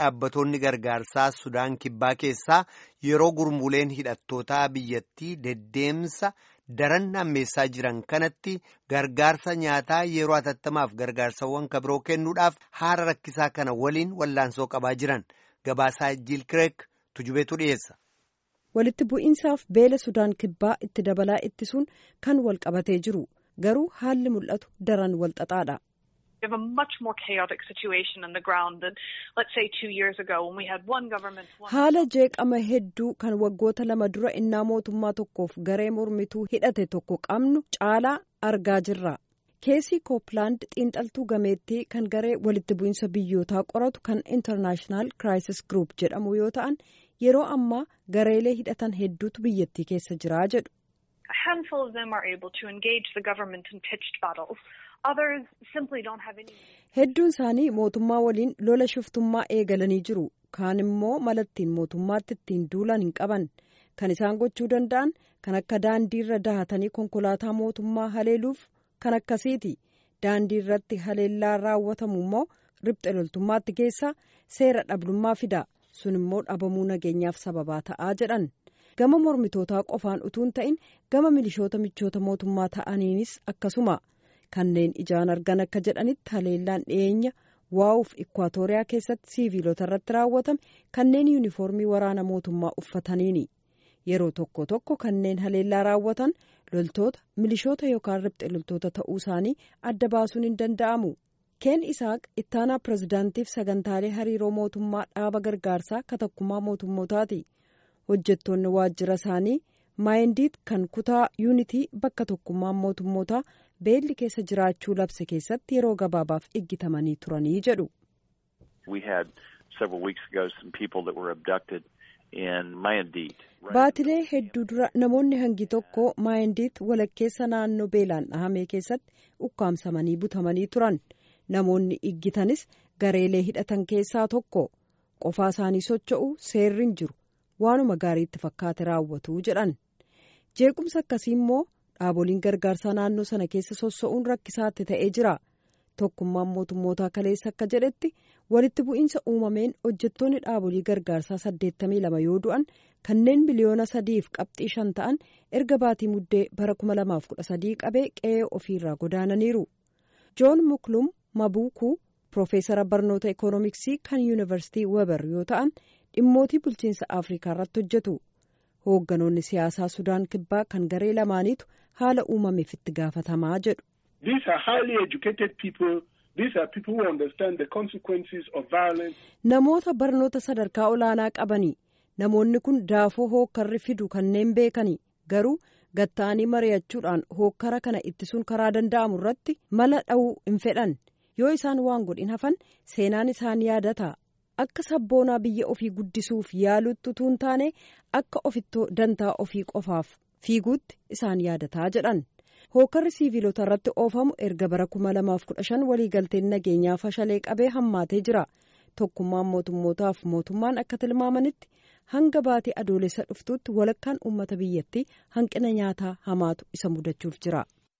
dhaabbatoonni gargaarsaa Sudaan Kibbaa keessaa yeroo gurmuuleen hidhattootaa biyyattii deddeemsa daran hammeessaa jiran kanatti gargaarsa nyaataa yeroo hatattamaaf gargaarsawwan kabiroo kennuudhaaf haala rakkisaa kana waliin wallaansoo qabaa jiran gabaasaa Jiil Kireek tujubeetu dhiyeessa. Walitti bu'iinsaaf beela Sudaan Kibbaa itti dabalaa ittisuun kan wal qabatee jiru garuu haalli mul'atu daran wal xaxaadha. Haala jeeqama hedduu kan waggoota lama dura innaa mootummaa tokkoof garee mormituu hidhate tokko qabnu caalaa argaa jirra. Keesii Kooppilaand xiinxaltuu gameettii kan garee walitti bu'iinsa biyyootaa qoratu kan International Crisis Group jedhamu yoo ta'an yeroo ammaa gareelee hidhatan hedduutu biyyattii keessa jiraa jedhu. Hedduun isaanii mootummaa waliin lola shiftummaa eegalanii jiru. Kaan immoo malattiin mootummaatti ittiin duulan hin qaban. Kan isaan gochuu danda'an kan akka daandii irra dahatanii konkolaataa mootummaa haleeluuf kan akkasiiti. Daandii irratti haleellaa raawwatamu immoo riphxe loltummaatti geessaa seera dhabdummaa fida. Sun immoo dhabamuu nageenyaaf sababaa ta'aa jedhan. Gama mormitootaa qofaan utuun ta'in gama milishoota michoota mootummaa ta'aniinis akkasuma. Kanneen ijaan argan akka jedhanitti haleellaan dhiyeenya waa'uuf ikwaatooriyaa keessatti siiviilota irratti raawwatame kanneen yuunifoormii waraana mootummaa uffataniini. Yeroo tokko tokko kanneen haleellaa raawwatan loltoota milishoota yookaan riphxe loltoota ta'uu isaanii adda baasuun hin danda'amu. Keen Isaaq ittaanaa pirezidaantiif sagantaalee hariiroo mootummaa dhaaba gargaarsaa katakkumaa mootummootaati. Hojjettoonni waajjira isaanii maayindiit kan kutaa yuunitii bakka tokkummaan mootummootaa beelli keessa jiraachuu labse keessatti yeroo gabaabaaf iggitamanii turanii jedhu. Baatilee hedduu dura namoonni hangi tokko maayindiit walakkeessa naannoo beelaan dhahamee keessatti ukkaamsamanii butamanii turan. Namoonni iggitanis gareelee hidhatan keessaa tokko qofaa isaanii socho'u seerri hin jiru waanuma gaariitti fakkaate raawwatu jedhan jeequmsa akkasii immoo dhaaboliin gargaarsaa naannoo sana keessa sossa'uun rakkisaatti ta'ee jira tokkummaan mootummootaa kaleessa akka jedhetti walitti bu'iinsa uumameen hojjettoonni dhaabolii gargaarsaa 82 yoo du'an kanneen miliyoona sadiif qabxii shan ta'an erga baatii muddee bara 2013 qabee qe'ee ofiirraa godaananiiru joon muklum mabuukuu Profeesara barnoota ikoonomiksii kan yuunivarsiitii weber yoo ta'an dhimmootii bulchiinsa afrikaa irratti hojjetu hoogganoonni siyaasaa sudaan kibbaa kan garee lamaaniitu haala uumameef itti gaafatamaa jedhu. namoota barnoota sadarkaa olaanaa qabanii namoonni kun daafoo hookkarri fidu kanneen beekani garuu gatta'anii mari'achuudhaan hookkara kana ittisuun karaa danda'amu irratti mala dha'uu hin fedhan. yoo isaan waan godhin hafan seenaan isaan yaadata akka sabboonaa biyya ofii guddisuuf yaalutti utuu hin taane akka ofittoo dantaa ofii qofaaf fiiguutti isaan yaadataa jedhan hookkarri siiviilota irratti oofamu erga bara 2015 waliigalteen nageenyaa fashalee qabee hammaatee jira tokkummaan mootummootaaf mootummaan akka tilmaamanitti hanga baatee adoolessa dhuftuutti walakkaan uummata biyyattii hanqina nyaataa hamaatu isa mudachuuf jira.